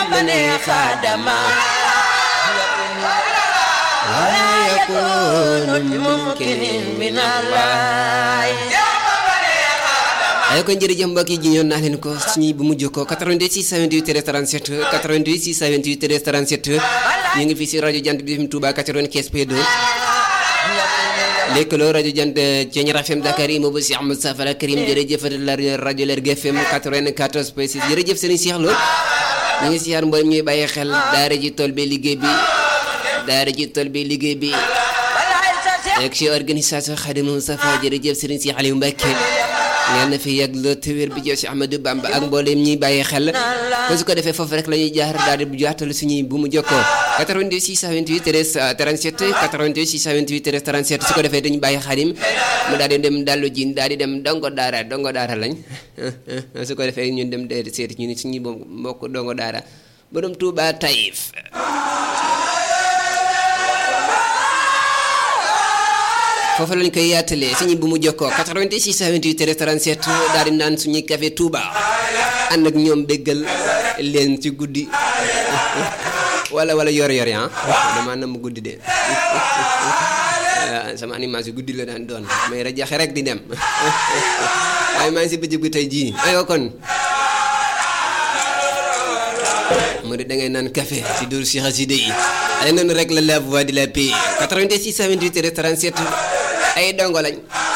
bani xaadama wala yakunu mumkinin min allah ay kon jërëjëf mbokk yi ji ñoon naa leen ko suñuy bu mujj ko 88 628 37 88 628 37 ñu ngi fii si rajo jant bi FM Touba 95 P2 lëkkaloo rajo jant Thiéniere FM Dakar yi moobu si Ahmad Safara Karim jërëjëf la rajo Lergui FM 94 P 6 jërëjëf Serigne Cheikh Lo ñu ngi siyaar mboolem ñuy bàyyi xel daara ji tool bi liggéey bi daara ji tool bi liggéey bi ak ci organisation Khadimou Safa jërëjëf Serigne Cheikh Aliou Mbacké ngeen na fi yàgg la te wér bi jox si Ahmadou Bamba ak mboolem ñuy bàyyi xel ko su ko defee foofu rek la ñuy jaar daal di jaatal suñuy bu mu jokkoo 88 628 13 37 88 628 13 37 su ko defee dañu bàyyi xadim mu daal di dem dallu jin daal di dem dongo daara dongo daara lañ su ko defee ñun dem de seeti ñu ni suñuy mbokk dongo daara borom Touba Taïf foofu lañ koy yaatalee suñu bu mu jokkoo 88 628 37 daal di naan suñuy café Touba ànd ak ñoom béggal leen ci guddi wala wala yor-yor ah dama nam mu guddi de sama animation guddi la daan doon may rajaxe rek di dem waaye maa ngi si bëccëg bi tey jii ayoo kon mu di da ngay naan café si dóor si xaside yi ay noonu rek la la voix de la paix 88 628 37 ay dongo lañ